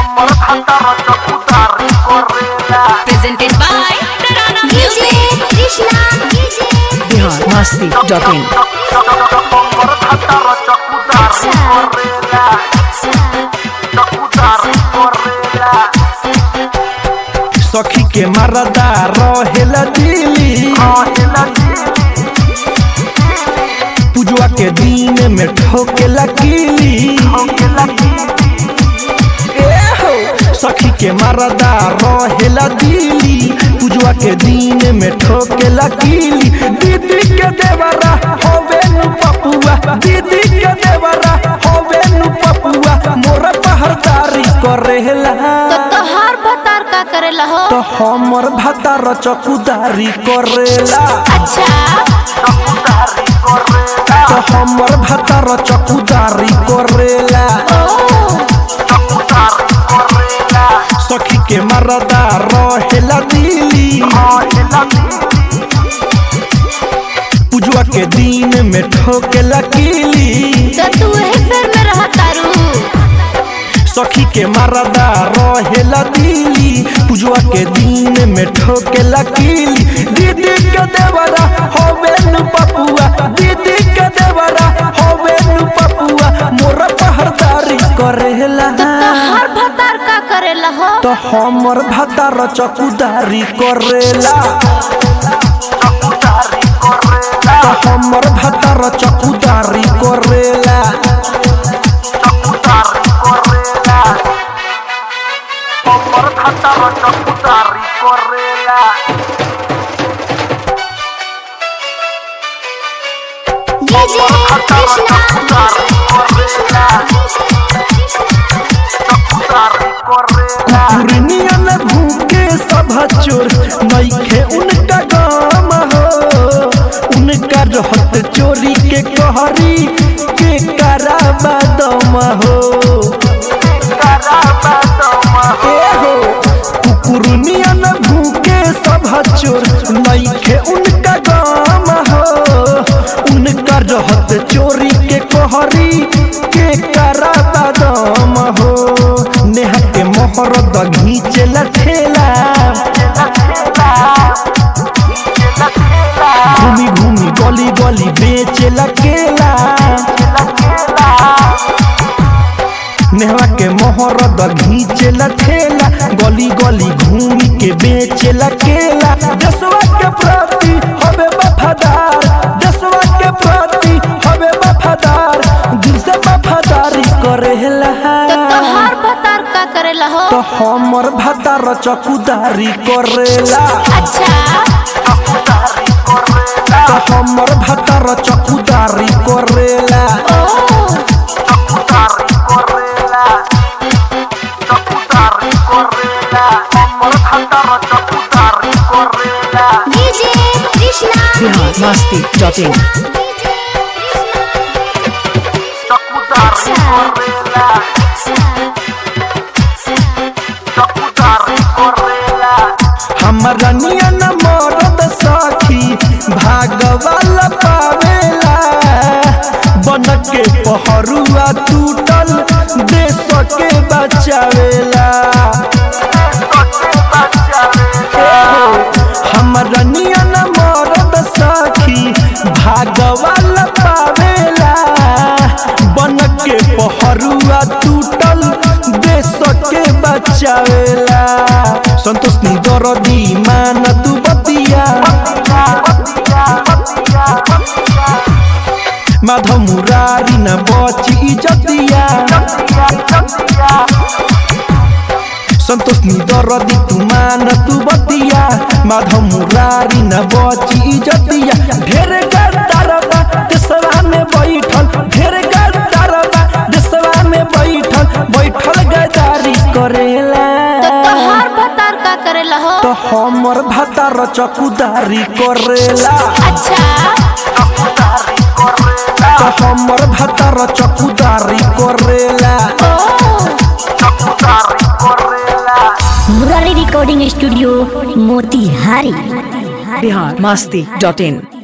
Presented by Tarana Music. Bihar Masti dot in सखी के मरदा रहेला दिली पूजवा के दिन में ठोकेला कीली ए हो, सखी के मरदा रहेला दिली पूजवा के दिन में ठोकेला कीली दीदी के देवरा होवे नु पपुआ दीदी के देवरा होवे नु पपुआ मोर पहरदारी करेला तो तोहार भतार का करेला हो तो हमर भतार चकुदारी करेला अच्छा तो हमर भतार चकुदारी करेला सखी के मरदा रहेला दिली पूजवा के दिन में ठोकेला कीली तो तू वही फेर में रहा तारू सखी के मरदा रहेला दिली पूजवा के दिन में ठोकेला कीली दीदी के देवरा होवे नु पपुआ दीदी के देवरा होवे नु पपुआ मोर पहरदारी करेला तो तोहार भतार का करेला हो तो हमर भतार चकुदारी करेला तो हमर भतार चकुदारी करेला डीजे कृष्णा कुकुरनियन भूखे सब चोर नइखे उनका गाम हो उनका रहत चोरी के कहरी के कराबा दम हो ए हो कुकुरनियन भूखे सब चोर नइखे उनका गाम हो उनका रहत चोरी के कहरी के कराबा दम हो नेहा के मोहर द घींचेला ठेला घूमी घूमी गली गली बेचेला केला नेहवा के मोहर द घींचेला ठेला गली गली घूमी के बेचेला केला देशवा के प्रति हवे वफादार देशवा के प्रति हवे वफादार दिल से वफादारी करेला तो तोहार भतार का करेला हो तो हमर भतार चकुदारी करेला अच्छा तो हमर भतार चकुदारी करेला DJ Krishna Bihar Masti dot in हमरा नियन मरद सखी भागवाला पावेला बन के पहरुआ टूटल देश के बचावेला हमरा नियन मरद सखी भागवाला पावेला बन के पहरुआ टूटल देश के बचावेला संतोष नी दरदी मान तू बतिया माधव मुरारी न बची इजतिया संतोष नी दरदी तू मान तू बतिया माधव मुरारी न बची इजतिया ढेर गद्दारबा देशवा में बैठल ढेर गद्दारबा देशवा में बैठल बैठल गदारी करेला तो तोहार भतार का करेला हो तो हमर भतार चकुदारी करेला अच्छा तो हमर भतार चकुदारी करेला Murari recording studio Motihari Bihar Masti dot इन